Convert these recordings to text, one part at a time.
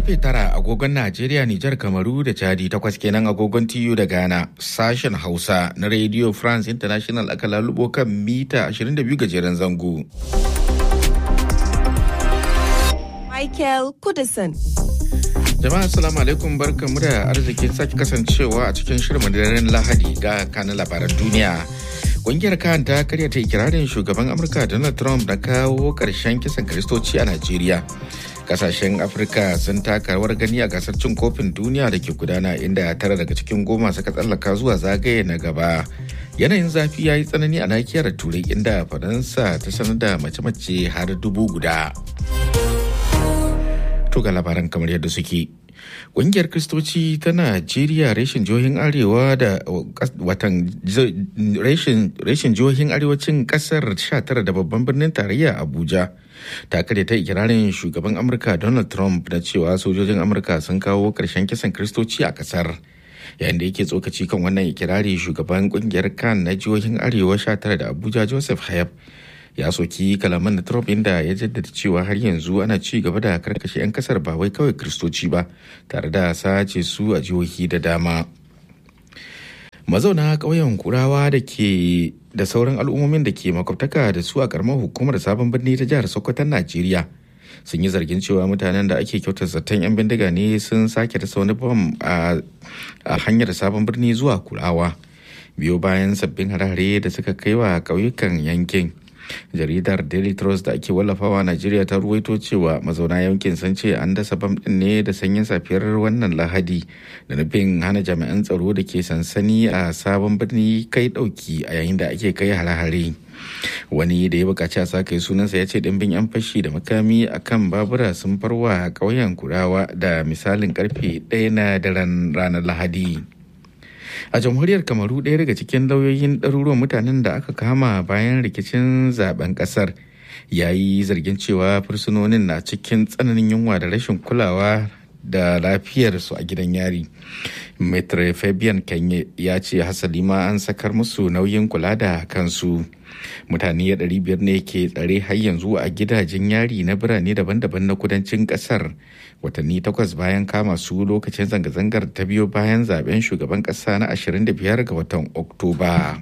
karfe tara agogon Najeriya, Nijar, Kamaru da Chadi takwas kenan agogon TU da Ghana. Sashen Hausa na Radio France International aka lalubo kan mita 22 gajeren zango. Michael Kudison. Jama'a assalamu alaikum barkamu da arzikin sake kasancewa a cikin shirin daren Lahadi ga kanin labaran duniya. Ƙungiyar kan ta karya ta ikirarin shugaban Amurka Donald Trump na kawo ƙarshen kisan Kiristoci a Najeriya. Kasashen Afirka sun taka rawar gani a gasar cin kofin duniya da ke gudana inda tara daga cikin goma suka tsallaka zuwa zagaye na gaba. Yanayin zafi ya yi tsanani a nakiyar Turai inda Faransa ta sanar da mace-mace har dubu guda. To ga labaran kamar yadda suke. Ƙungiyar Kristoci ta Najeriya reshen jihohin Arewa da watan reshen jihohin arewacin ƙasar 19 da babban birnin tarayya Abuja ta kare ta ikirarin shugaban Amurka Donald Trump na cewa sojojin Amurka sun kawo ƙarshen kisan Kristoci a ƙasar. yayin da yake tsokaci kan wannan ikirari shugaban ƙungiyar kan na jihohin Arewa 19 da Abuja Joseph Hayab ya soki kalaman na Trump inda ya jaddada cewa har yanzu ana ci gaba da karkashe 'yan kasar ba wai kawai kristoci ba tare da sace su a jihohi da dama mazauna ƙauyen kurawa da ke da sauran al'ummomin da ke makwabtaka da su a karamar hukumar sabon birni ta jihar sokoton najeriya sun yi zargin cewa mutanen da ake kyautar zaton 'yan bindiga ne sun sake dasa wani bam a hanyar sabon birni zuwa kurawa biyo bayan sabbin hare-hare da suka kai wa ƙauyukan yankin jaridar daily trust da ake wallafawa najeriya ta ruwaito cewa mazauna yankin sun ce an dasa bam din ne da sanyin safiyar wannan lahadi da nufin hana jami'an tsaro da ke sansani a sabon birni kai dauki a yayin da ake kai hare-hare wani da ya bukaci a sake sunansa ya ce dimbin yan fashi da makami a kan babura sun farwa ƙauyen kurawa da misalin karfe ɗaya na daren ranar lahadi a jamhuriyar kamaru ɗaya daga cikin lauyoyin ɗaruruwan mutanen da aka kama bayan rikicin zaben ƙasar ya yi zargin cewa fursunonin na cikin tsananin yunwa da rashin kulawa da lafiyarsu a gidan yari maitre fabian kanye ya ce hasali ma an sakar musu nauyin kula da kansu mutane 500 ne ke tsare har yanzu a gidajen yari na birane daban-daban na kudancin kasar watanni takwas bayan kama su lokacin zanga-zangar ta biyo bayan zaben shugaban kasa na 25 ga watan oktoba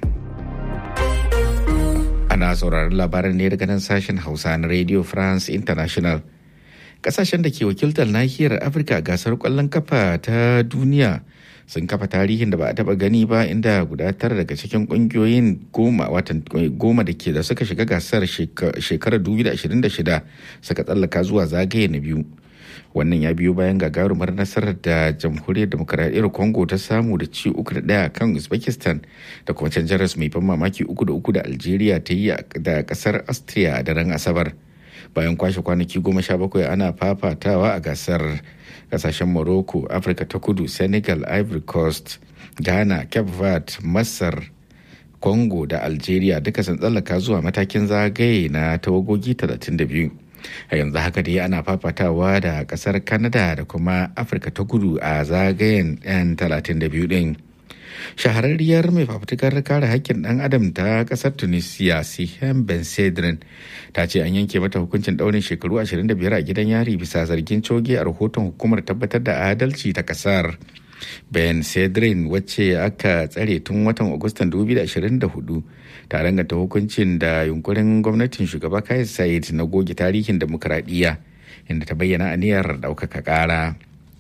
ana sauraron labaran ne daga nan sashen hausa na radio france international kasashen da ke wakiltar nahiyar afirka gasar kwallon kafa ta duniya sun kafa tarihin da ba a taba gani ba inda guda tara daga cikin kungiyoyin goma watan goma da ke da suka shiga gasar shekarar 2026 suka tsallaka zuwa zagaye na biyu wannan ya biyo bayan gagarumar nasarar da jamhuriyar demokaradiyyar congo ta samu da ci uku da daya kan uzbekistan da kuma canjaras mai ban mamaki uku da uku da algeria ta yi da kasar austria a daren asabar bayan kwashe kwanaki goma sha bakwai ana fafatawa a gasar kasashen morocco afirka ta kudu senegal ivory coast ghana cape verde masar congo da algeria duka sun tsallaka zuwa matakin zagaye na tawagogi 32 a yanzu haka dai ana fafatawa da kasar canada da kuma afirka ta kudu a zagayen 'yan 32 din shahararriyar mai fafutukar kare haƙƙin ɗan adam ta ƙasar tunisia sihem ben sedrin ta ce an yanke mata hukuncin ɗaurin shekaru 25 a gidan yari bisa zargin coge a rahoton hukumar tabbatar da adalci ta ƙasar ben sedrin wacce aka tsare tun watan agustan 2024 ta ranganta hukuncin da yunkurin gwamnatin shugaba kai said na goge tarihin demokuraɗiyya inda ta bayyana aniyar ɗaukaka ƙara.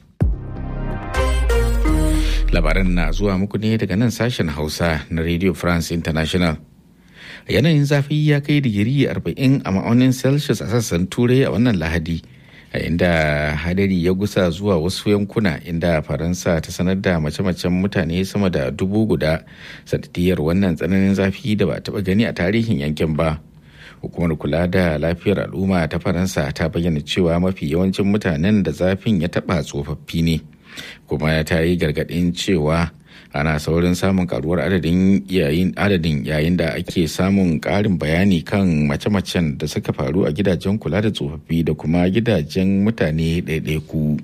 labaran na zuwa muku ne daga nan sashen hausa na radio france international yanayin zafi ya kai digiri 40 a ma'aunin celsius a sassan turai a wannan lahadi a inda hadari ya gusa zuwa wasu yankuna inda faransa ta sanar da mace-macen mutane sama da dubu guda sanadiyar wannan tsananin zafi da ba taɓa gani a tarihin yankin ba hukumar kula da lafiyar al'umma ta faransa ta bayyana cewa mafi yawancin mutanen da zafin ya taɓa tsofaffi ne kuma ta yi gargaɗin cewa ana saurin samun karuwar adadin yayin adadin yayin da ake samun ƙarin bayani kan mace-macen da suka faru a gidajen kula da tsofaffi da kuma gidajen mutane ɗaiɗaiku.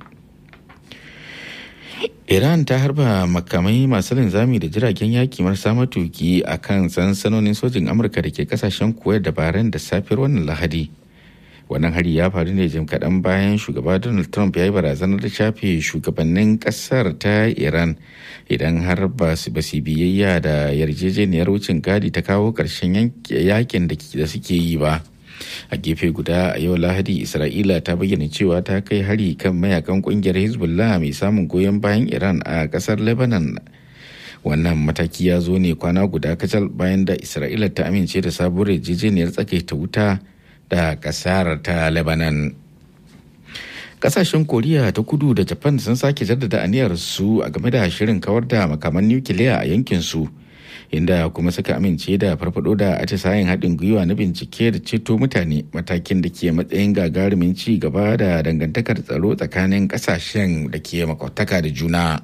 Iran ta harba makamai masu linzami da jiragen yaki marasa matuki a kan sansanonin sojin Amurka da ke kasashen Kuwait da Bahrain da safiyar wannan Lahadi. wannan hari ya faru ne jim kaɗan bayan shugaba donald trump ya yi barazanar da shafe shugabannin ƙasar ta iran idan har ba su biyayya da yarjejeniyar wucin gadi ta kawo ƙarshen yakin da suke yi ba a gefe guda a yau lahadi isra'ila ta bayyana cewa ta kai hari kan mayakan kungiyar hezbollah mai samun goyon bayan iran a ƙasar lebanon wannan mataki ya zo ne kwana guda kacal bayan da isra'ila ta amince da sabuwar yarjejeniyar tsakaita wuta da kasar ta lebanon kasashen koriya ta kudu da japan sun sake jaddada aniyar su a game da shirin kawar da makaman nukiliya a yankin su inda kuma suka amince da farfado da atisayen haɗin gwiwa na bincike da ceto mutane matakin da ke matsayin gagarumin ci gaba da dangantakar tsaro tsakanin kasashen da ke makwataka da juna.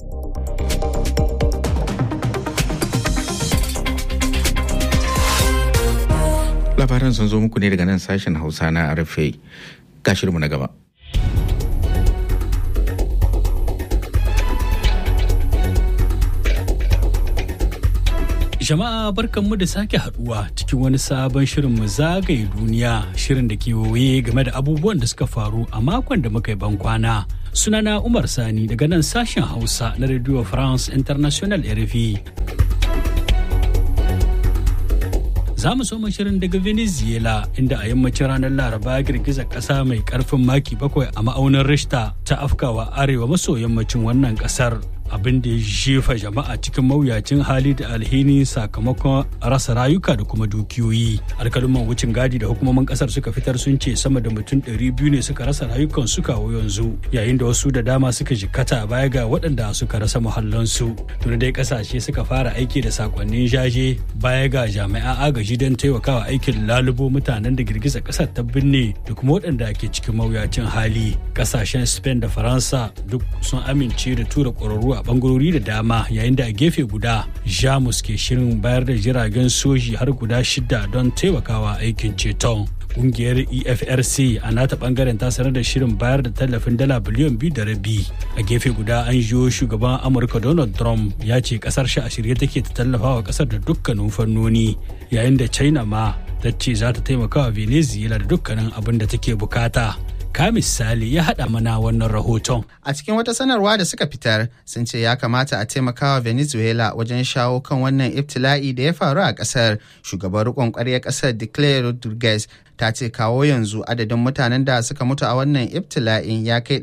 labaran sun zo muku ne daga nan sashen hausa na rfa gashirmu na gaba Jama'a barkanmu da sake haduwa cikin wani sabon shirin mu zagaye duniya shirin da ke waye game da abubuwan da suka faru a makon da muka yi bankwana. Sunana Umar Sani daga nan sashen Hausa na Radio France International RFI. za mu soma shirin daga venezuela inda a yammacin ranar laraba girgizar kasa mai karfin maki bakwai a ma'aunin rishta ta afkawa arewa maso yammacin wannan kasar abin da ya jefa jama'a cikin mawuyacin hali da alhini sakamakon rasa rayuka da kuma dukiyoyi alkaluman wucin gadi da hukumomin kasar suka fitar sun ce sama da mutum 200 ne suka rasa rayukan su kawo yanzu yayin da wasu da dama suka jikkata baya ga waɗanda suka rasa muhallansu tuni dai kasashe suka fara aiki da sakonnin jaje baya ga jami'an agaji don taimakawa aikin lalubo mutanen da girgiza kasar ta binne da kuma waɗanda ke cikin mawuyacin hali kasashen spain da faransa duk sun amince da tura ƙwararru a bangarori da dama yayin da a gefe guda jamus ke shirin bayar da jiragen soji har guda shida don taimakawa aikin ceton kungiyar efrc a nata bangaren ta sanar da shirin bayar da tallafin dala biliyan biyu da rabi a gefe guda an jiyo shugaban amurka donald trump ya ce kasar shi a shirye take ta tallafa wa kasar da dukkanin fannoni yayin da china ma ta ce za ta taimaka wa venezuela da dukkanin abin da take bukata ka misali ya haɗa mana wannan rahoton. A cikin wata sanarwa da suka fitar sun ce ya kamata a taimakawa Venezuela wajen shawo kan wannan ibtila'i da ya faru a ƙasar. Shugaban riƙon ƙwarya ƙasar Declare Rodriguez ta ce kawo yanzu adadin mutanen da suka mutu a wannan ibtila'in ya kai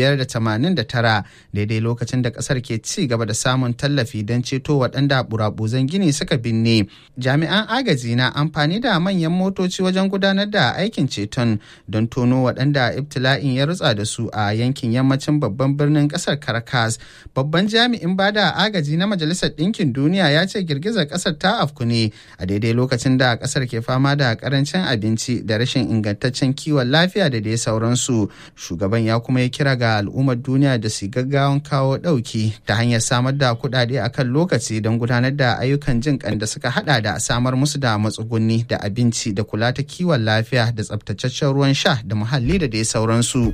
589 daidai lokacin da kasar ke ci gaba da samun tallafi don ceto waɗanda burabuzan gini suka binne jami'an agaji na amfani da manyan motoci wajen gudanar da aikin ceton don tono waɗanda ibtila'in ya rutsa da su a yankin yammacin babban birnin ƙasar caracas babban jami'in bada agaji na majalisar ɗinkin duniya ya ce girgizar ƙasar ta afku ne a daidai lokacin da ƙasar ke fama da ƙarancin abinci da rashin ingantaccen kiwon lafiya da dai sauransu shugaban ya kuma ya kira ga al'ummar duniya da su gaggawan kawo ɗauki ta hanyar samar da kuɗaɗe a kan lokaci don gudanar da ayyukan jin kan da suka hada da samar musu da matsugunni da abinci da kula ta kiwon lafiya da tsabtataccen ruwan sha da muhalli da dai sauransu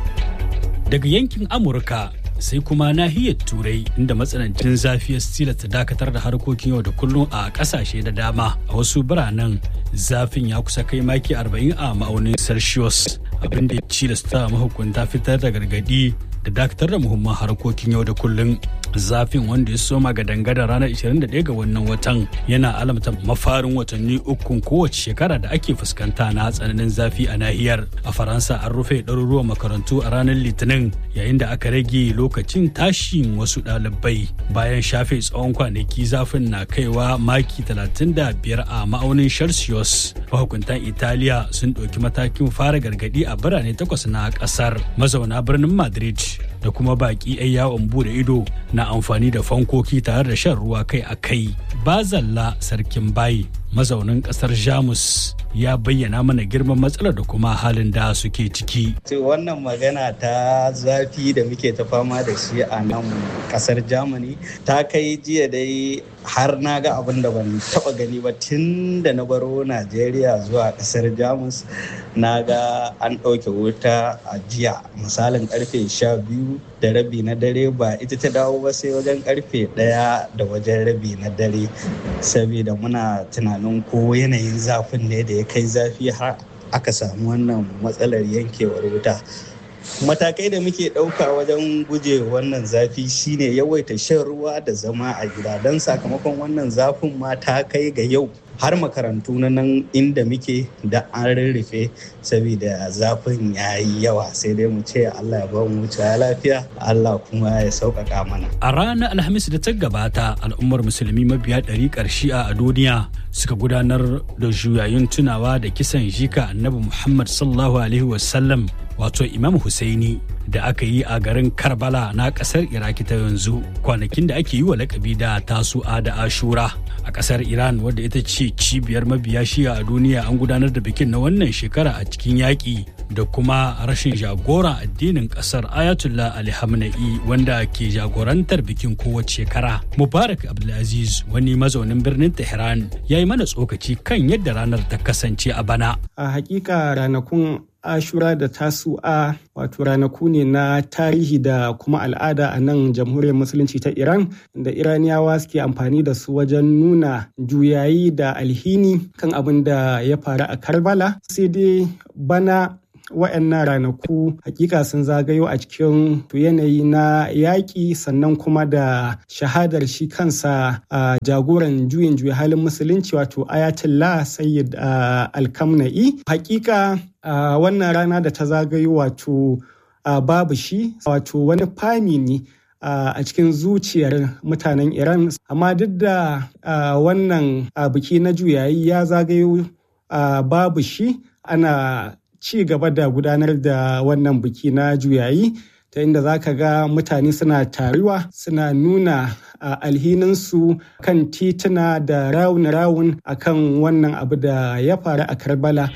daga yankin amurka sai kuma nahiyar turai inda matsanancin zafi ya tilasta dakatar da harkokin yau da kullum a kasashe da dama a wasu biranen zafin ya kusa kai maki 40 a ma'aunin celsius abinda ya tilasta mahukunta fitar da gargadi da dakatar da muhimman harkokin yau da kullum zafin wanda ya soma ga dangada ranar 21 ga wannan watan yana alamta mafarin watanni ukun kowace shekara da ake fuskanta na tsananin zafi a nahiyar a faransa an rufe ɗaruruwan makarantu a ranar litinin yayin da aka rage lokacin tashin wasu ɗalibai bayan shafe tsawon kwanaki zafin na kaiwa maki 35 a ma'aunin celsius mahukuntan italiya sun ɗauki matakin fara gargaɗi a birane takwas na ƙasar mazauna birnin madrid da kuma baki 'yan yawon bude ido na amfani da fankoki tare da shan ruwa kai a kai bazalla sarkin bayi mazaunin kasar jamus ya bayyana mana girman matsalar da kuma halin da suke ciki. wannan magana ta zafi da muke ta fama da shi a nan kasar germany ta kai jiya dai har na ga abin da ban taba gani ba tun da na baro najeriya zuwa kasar jamus na ga an ɗauke wuta a jiya misalin karfe sha biyu da rabi na dare ba ita ta dawo ba sai wajen karfe ɗaya da wajen rabi na dare saboda muna tunanin ko yanayin zafin ne da ya kai zafi har aka samu wannan matsalar yankewar wuta matakai da muke ɗauka wajen guje wannan zafi shine yawaita shan ruwa da zama a gida don sakamakon wannan zafin ma ta kai ga yau har makarantu na nan inda muke da an rarrafe saboda zafin ya yi yawa sai dai mu ce Allah ya ba mu wuce lafiya Allah kuma ya sauƙaƙa mana. A ranar Alhamis da ta gabata al'ummar musulmi mabiya ɗari shi'a a duniya suka gudanar da juyayin tunawa da kisan jika annabi Muhammad sallallahu alaihi wasallam wato Imam Husaini da aka yi a garin Karbala na kasar Iraki ta yanzu kwanakin da ake yi wa lakabi da tasu'a da ashura a kasar Iran wadda ita ce cibiyar mabiya shiya a duniya an gudanar da bikin na wannan shekara a cikin yaƙi da kuma rashin jagoran addinin kasar Ayatollah Ali Hamna'i wanda ke jagorantar bikin kowace shekara. Mubarak Abdulaziz wani mazaunin birnin Tehran ya yi mana tsokaci kan yadda ranar ta kasance a bana. A hakika ranakun ashura da tasu'a wato ranaku ne na tarihi da kuma al'ada a nan jamhuriyar musulunci ta iran da iraniyawa suke amfani da su wajen nuna juyayi da alhini kan abin da ya faru a karbala sai dai bana wa'annan ranaku hakika sun zagayo a cikin yanayi na yaƙi sannan kuma da shahadar shi kansa a jagoran juyin juya halin musulunci wato ayatollah sayyid alkamna'i hakika wannan rana da ta zagayo wato babu shi wato wani fami ne a cikin zuciyar mutanen iran amma duk da wannan biki na juyayi ya zagayo babu shi ana ci gaba da gudanar da wannan biki na juyayi ta inda za ka ga mutane suna taruwa suna nuna alhininsu kan tituna da rawun-rawun akan wannan abu da ya faru a karbala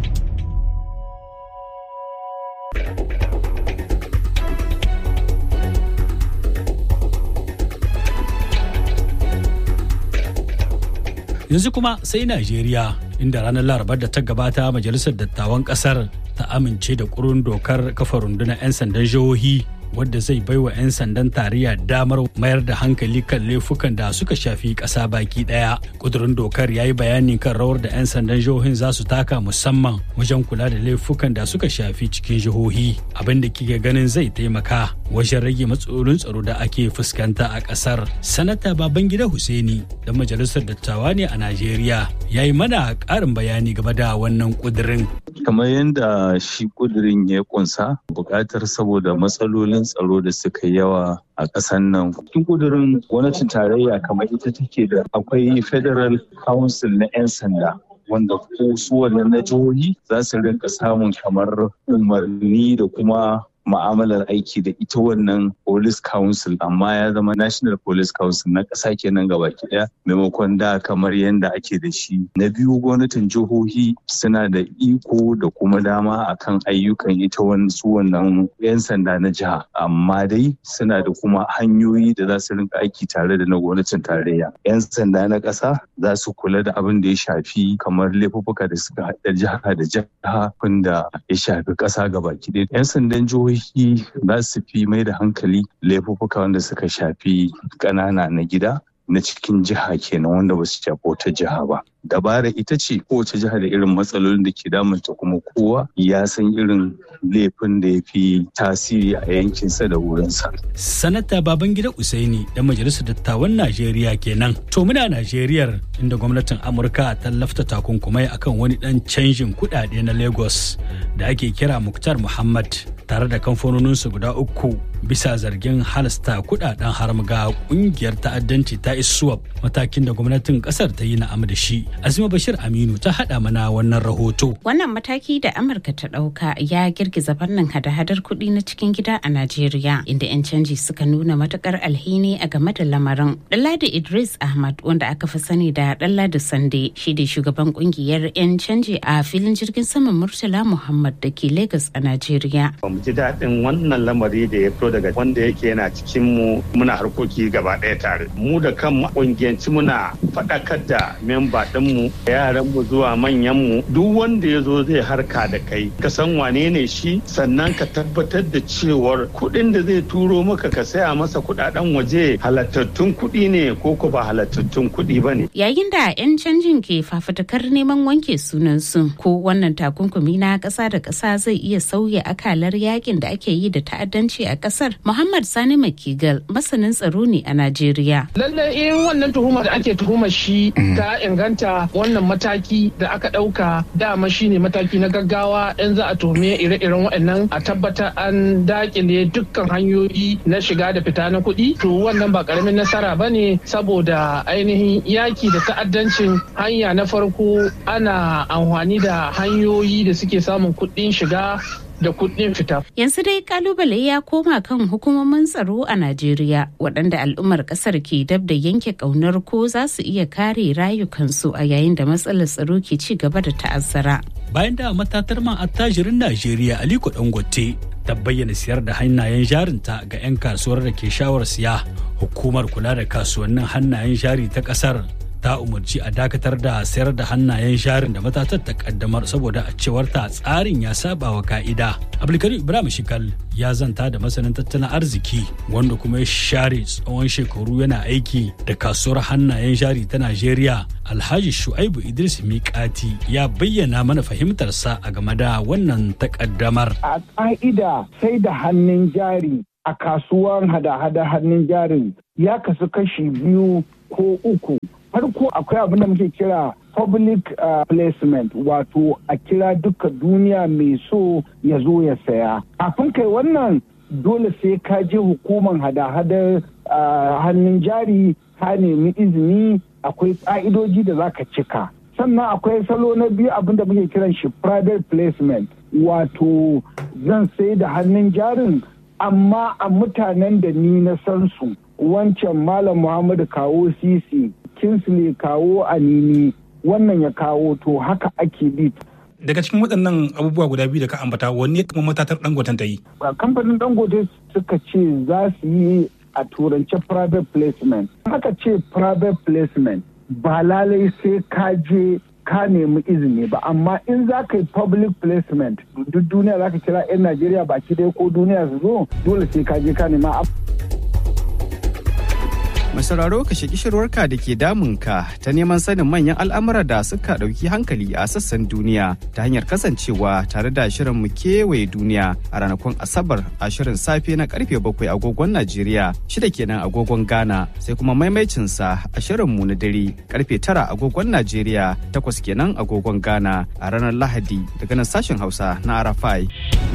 yanzu kuma sai najeriya inda ranar larabar da ta gabata majalisar dattawan kasar ta amince da kurun dokar kafa rundunar 'yan sandan jihohi wadda zai baiwa 'yan sandan tarayya damar mayar da hankali kan laifukan da suka shafi ƙasa baki ɗaya. Kudurin dokar ya yi bayani kan rawar da 'yan sandan jihohin za su taka musamman wajen kula da laifukan da suka shafi cikin jihohi abin da kike ganin zai taimaka wajen rage matsalolin tsaro da ake fuskanta a ƙasar. Sanata Babangida Hussaini da majalisar dattawa ne a Najeriya ya yi mana ƙarin bayani game da wannan kudirin. kamar yadda shi kudirin ya kunsa buƙatar saboda matsalolin tsaro da suka yawa a ƙasar nan cikin kudirin gwamnatin tarayya kamar ita take da akwai federal council na 'yan sanda wanda ko su na jihohi za su rinka samun kamar umarni da kuma ma'amalar aiki da ita wannan police council amma ya zama national police council na ƙasa kenan gabaki ɗaya maimakon da kamar yadda ake da shi na biyu gwamnatin jihohi suna da iko da kuma dama akan ayyukan ita su wannan 'yan sanda na jiha amma dai suna da kuma hanyoyi da za su rinka aiki tare da na gwamnatin tarayya 'yan sanda na ƙasa za su kula da abin da ya shafi kamar laifuffuka da suka haɗa jiha da jiha da ya shafi ƙasa gabaki ɗaya 'yan sandan jihohi jihohi za su fi mai da hankali laifuffuka wanda suka shafi ƙanana na gida na cikin jiha kenan wanda ba su shafi wata jiha ba. Dabara ita ce kowace jiha da irin matsalolin da ke damunta kuma kowa ya san irin laifin da ya fi tasiri a yankinsa da wurinsa. Sanata Babangida Usaini da Majalisar Dattawan Najeriya kenan. To muna Najeriyar inda gwamnatin Amurka ta lafta takunkumai akan wani dan canjin kuɗaɗe na Lagos da ake kira Muktar Muhammad tare da kamfanoninsu guda uku bisa zargin halasta kudaden haram ga kungiyar ta'addanci ta iswap matakin da gwamnatin kasar ta yi na'am da shi azima bashir aminu ta hada mana wannan rahoto wannan mataki da amurka ta dauka ya girgiza fannin hada-hadar kuɗi na cikin gida a najeriya inda 'yan canji suka nuna matukar alhini a game da lamarin ɗanladi idris ahmad wanda aka fi sani da ɗanladi sande shi da shugaban kungiyar 'yan canji a filin jirgin saman murtala muhammad da ke lagos a najeriya mu ji daɗin wannan lamari da ya fito daga wanda yake yana cikin mu muna harkoki gaba ɗaya tare mu da kan kungiyanci muna faɗakar da memba ɗinmu yaranmu zuwa manyanmu duk wanda ya zo zai harka da kai ka san wane ne shi sannan ka tabbatar da cewar kuɗin da zai turo maka ka saya masa kuɗaɗen waje halattattun kuɗi ne ko ko ba halattattun kuɗi ba ne. Yayin da 'yan canjin ke fafutukar neman wanke sunansu ko wannan takunkumi na ƙasa da ƙasa zai iya sauya akalar yakin da ake yi da ta'addanci a ƙasar. Muhammad Sani Makigal masanin tsaro ne a Najeriya. Lallai in wannan tuhumar da ake tuhumar shi ta inganta wannan mataki da aka ɗauka dama shine mataki na gaggawa in za a tuhume ire-iren waɗannan a tabbatar an dakile dukkan hanyoyi na shiga da fita na kuɗi to wannan ba ƙaramin nasara ba ne saboda ainihin yaki da ta'addancin hanya na farko ana amfani da hanyoyi da suke samun kuɗin shiga da kuɗin fita. Yanzu dai kalubale ya koma kan hukumomin tsaro a Najeriya waɗanda al'ummar ƙasar ke dab da yanke ƙaunar ko za su iya kare rayukansu a yayin da matsalar tsaro ke ci gaba da ta'azzara. Bayan da matatar man attajirin Najeriya Aliko Dangote ta bayyana siyar da hannayen jarinta ga 'yan kasuwar da ke shawar siya hukumar kula da kasuwannin hannayen jari ta ƙasar ta umarci a dakatar da sayar da hannayen jarin da matatar ta kaddamar saboda a cewar ta tsarin ya saba wa ka'ida. Abdulkarim Ibrahim Shikal ya zanta da masanin tattalin arziki wanda kuma ya share tsawon shekaru yana aiki da kasuwar hannayen jari ta Najeriya. Alhaji Shu'aibu Idris Mikati ya bayyana mana fahimtarsa a game da wannan takaddamar. A ka'ida sai da hannun jari a kasuwar hada-hada hannun jarin ya kasu kashi biyu ko uku. farko akwai abin da muke kira public uh, placement wato a kira duka duniya mai so ya zo ya saya kafin kai wannan dole sai ka je hukumar hada-hadar uh, hannun jari ka nemi izini akwai ƙa'idoji da za ka cika sannan akwai salo na biyu abin da muke kiran shi private placement wato zan sai da hannun jarin amma a mutanen da ni na san su wancan malam muhammadu kawo sisi kinsley kawo anini wannan ya kawo to haka ake bi daga cikin waɗannan abubuwa guda biyu da ka ambata wanne kuma matatar dangoten ta yi kamfanin dangote suka ce za su yi a turance private placement haka ce private placement ba lalai sai ka je ka nemi izini ba amma in za ka yi public placement duk duniya za ka kira 'yan najeriya baki ɗaya ko duniya su zo dole sai ka je ka nema Mai sauraro ka shaki shirwarka da ke damunka ta neman sanin manyan al'amura da suka ɗauki hankali a sassan duniya ta hanyar kasancewa tare da shirin mu kewaye duniya a ranakun Asabar a shirin safe na karfe bakwai agogon Najeriya shida kenan agogon Ghana sai kuma maimaicinsa a shirin mu na dare karfe tara agogon Najeriya takwas kenan agogon Ghana a ranar Lahadi daga nan sashen Hausa na Arafai.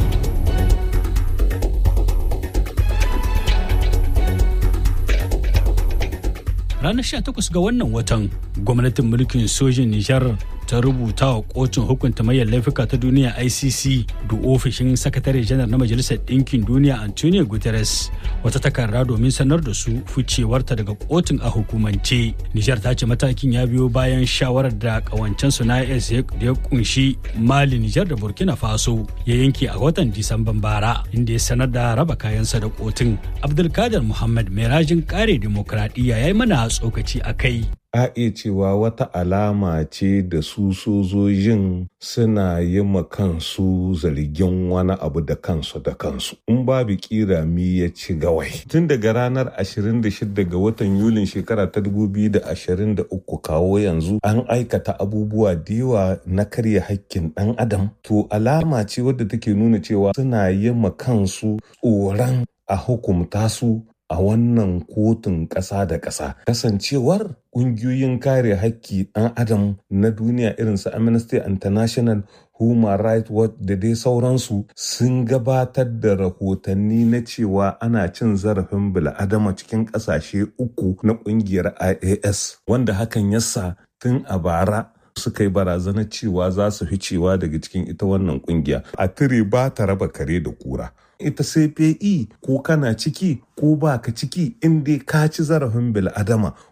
ranar 18 ga wannan watan gwamnatin mulkin sojin nijar ta rubuta wa kotun hukunta mayar laifuka ta duniya icc da ofishin sakatare janar na majalisar ɗinkin duniya antonio guterres wata takarda domin sanar da su ficewarta daga kotun a hukumance nijar ta ce matakin ya biyo bayan shawarar da kawancensu na is da ya kunshi mali nijar da burkina faso ya yanke a watan disamban bara inda ya sanar da raba kayansa da kotun abdulkadir muhammad mai rajin kare demokradiyya ya yi mana tsokaci a kai a iya cewa wata alama ce da su sojojin suna yi ma kansu zargin wani abu da kansu da kansu in babu kira mi ya ci gawai tun daga ranar 26 ga watan yulin shekara ta 2023 kawo yanzu an aikata abubuwa da yawa na karya hakkin dan adam to alama ce wadda take nuna cewa suna yi ma kansu tsoron a hukumta su a wannan kotun ƙasa da ƙasa kasancewar ƙungiyoyin kare haƙƙi ɗan adam na duniya irin su amnesty international human rights watch da dai sauransu sun gabatar da rahotanni na cewa ana cin zarafin bil'adama cikin ƙasashe uku na ƙungiyar ias wanda hakan yasa tun a bara suka yi barazanar cewa za su fi cewa daga cikin ita wannan kungiya a tire ba ta raba kare da kura ita CPE ko kana ciki ko ba ka ciki in dai ka ci zarafin bil'adama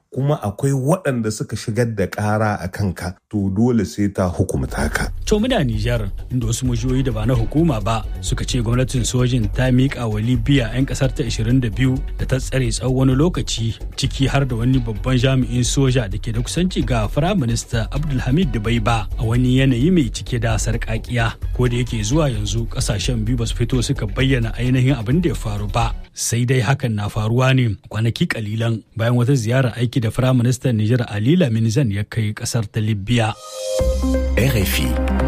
kuma akwai waɗanda suka shigar da ƙara a kanka to dole sai ta hukumta ka. To muna Nijar inda wasu majiyoyi da ba na hukuma ba suka ce gwamnatin sojin ta miƙa wa Libya 'yan ƙasar ta 22 da ta tsare tsawon wani lokaci ciki har da wani babban jami'in soja da ke da kusanci ga Firaminista Abdulhamid Dubaiba a wani yanayi mai cike da sarƙaƙiya. Ko da yake zuwa yanzu ƙasashen biyu ba su fito suka bayyana ainihin abin da ya faru ba. Sai dai hakan na faruwa ne kwanaki kalilan bayan wata ziyarar aiki da Firaministan Nijar Ali Lamin Zan ya kai ƙasar ta Libya. RFI.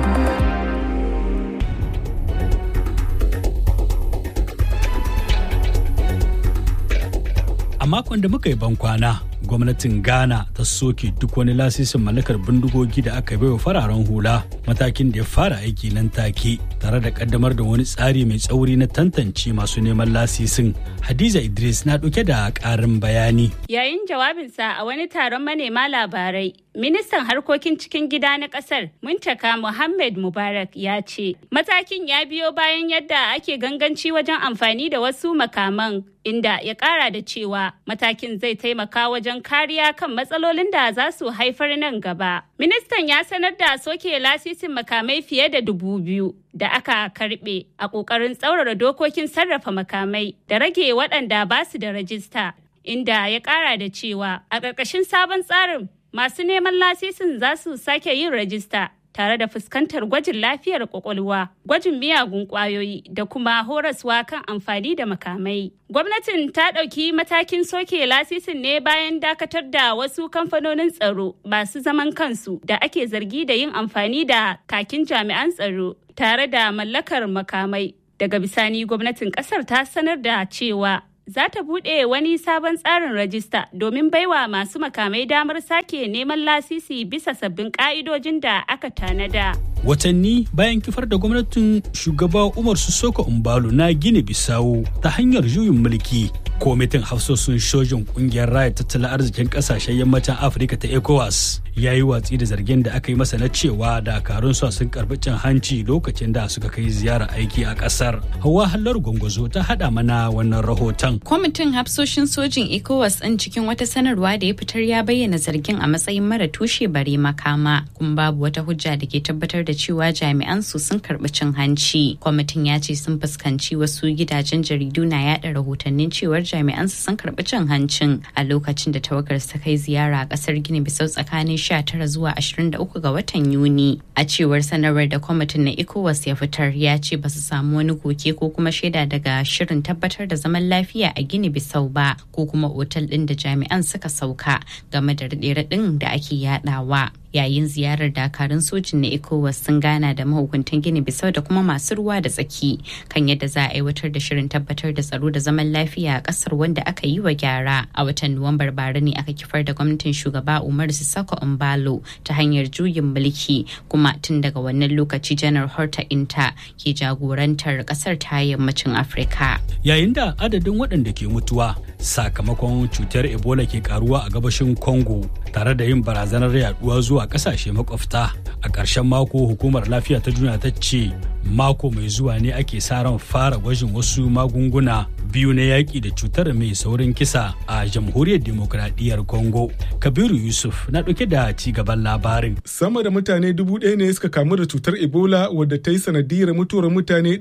A makon da muka yi bankwana, gwamnatin Ghana ta soke duk wani lasisin mallakar bindigogi da aka baiwa fararen hula matakin da ya fara aiki nan take tare da kaddamar da wani tsari mai tsauri na tantance masu neman lasisin. Hadiza Idris na ɗauke da ƙarin bayani. Yayin jawabinsa a wani taron manema labarai, ministan harkokin cikin gida na ƙasar Muntaka Muhammad Mubarak ya ce, matakin ya biyo bayan yadda ake ganganci wajen amfani da wasu makaman inda ya ƙara da cewa matakin zai taimaka wajen kariya kan matsalolin da za su haifar nan gaba. Ministan ya sanar da soke lasisin makamai fiye da dubu biyu da aka karbe a ƙoƙarin tsaurara dokokin sarrafa makamai da rage waɗanda ba su da rajista, inda ya ƙara da cewa a ƙarƙashin sabon tsarin masu neman lasisin za su sake yin rajista tare da fuskantar gwajin lafiyar kwakwalwa, gwajin miyagun kwayoyi da kuma horaswa kan amfani da makamai. Gwamnatin ta ɗauki matakin soke lasisin ne bayan dakatar da wasu kamfanonin tsaro masu zaman kansu da ake zargi da yin amfani da kakin jami'an tsaro tare da mallakar makamai. Daga bisani gwamnatin ƙasar ta sanar da cewa za ta buɗe wani sabon tsarin rajista domin baiwa masu makamai damar sake neman lasisi bisa sabbin ƙa'idojin da aka tanada. Watanni bayan kifar da gwamnatin shugaba Umar Sissoko Umbalo na Gini Bisawo ta hanyar juyin mulki, kwamitin hafsosin sojin kungiyar raya tattalin arzikin kasashen yammacin Afirka ta ECOWAS ya yi watsi da zargin da aka yi masa na cewa dakarun su sun karbi cin hanci lokacin da suka kai ziyara aiki a kasar. Hawa Hallar Gwangwazo ta haɗa mana wannan rahoton. Kwamitin hafsoshin sojin ECOWAS ɗin cikin wata sanarwa da ya fitar ya bayyana zargin a matsayin mara tushe bare makama kuma babu wata hujja da ke tabbatar da cewa jami'an su sun karbi cin hanci. Kwamitin ya ce sun fuskanci wasu gidajen jaridu na yada rahotannin cewar jami'an su sun karbi cin hancin a lokacin da tawagar ta kai ziyara a kasar Gini Bisau tsakanin 19 zuwa 23 ga watan Yuni. A cewar sanarwar da kwamitin na ECOWAS ya fitar ya ce ba su samu wani koke ko kuma shaida daga shirin tabbatar da zaman lafiya a Gini Bisau ba ko kuma otal ɗin da jami'an suka sauka game da raɗe-raɗin da ake yadawa. yayin ziyarar dakarun sojin na ecowas sun gana da mahukuntan gini bisau da kuma masu ruwa da tsaki kan yadda za a aiwatar da shirin tabbatar da tsaro da zaman lafiya a kasar wanda aka yi wa gyara a watan nuwambar bara ne aka kifar da gwamnatin shugaba umar sissako umbalo ta hanyar juyin mulki kuma tun daga wannan lokaci janar horta inta ke jagorantar kasar ta yammacin afirka yayin da adadin waɗanda ke mutuwa sakamakon cutar ebola ke karuwa a gabashin congo tare da yin barazanar yaduwa zuwa kasashe makwabta a ƙarshen mako hukumar lafiya ta duniya ta ce mako mai zuwa ne ake sa ran fara gwajin wasu magunguna biyu na yaƙi da cutar mai saurin kisa a jamhuriyar demokradiyyar congo kabiru yusuf na ɗauke da ci gaban labarin sama da mutane dubu ɗaya ne suka kamu da cutar ebola wadda ta yi sanadiyar mutuwar mutane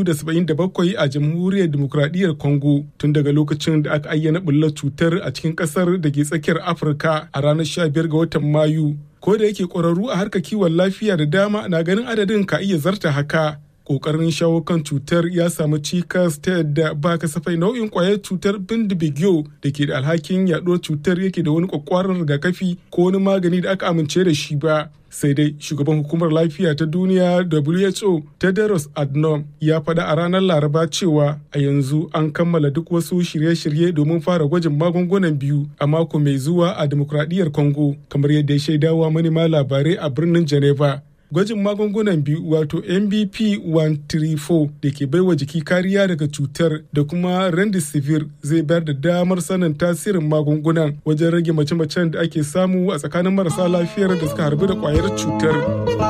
277 a jamhuriyar demokradiyyar congo tun daga lokacin da aka ayyana bullar cutar a cikin ƙasar da ke tsakiyar afirka a ranar 15 ga watan mayu ko da yake ƙwararru a harkar kiwon lafiya da dama na ganin adadin ka iya zarta haka kokarin shawo kan cutar ya samu cikas ta yadda ba kasafai nau'in kwayar cutar bindibigyo da ke da alhakin yaɗuwar cutar yake da wani kwakwaran rigakafi ko wani magani da aka amince da shi ba sai dai shugaban hukumar lafiya ta duniya who tedros adnom ya faɗa a ranar laraba cewa a yanzu an kammala duk wasu shirye-shirye domin fara gwajin magungunan biyu a mako mai zuwa a demokradiyyar congo kamar yadda ya shaidawa manema labarai a birnin geneva gwajin magungunan biyu wato mbp 134 da ke baiwa jiki kariya daga cutar da kuma rendisivir zai bayar da damar sanin tasirin magungunan wajen rage mace-macen da ake samu a tsakanin marasa lafiyar da suka harbi da kwayar cutar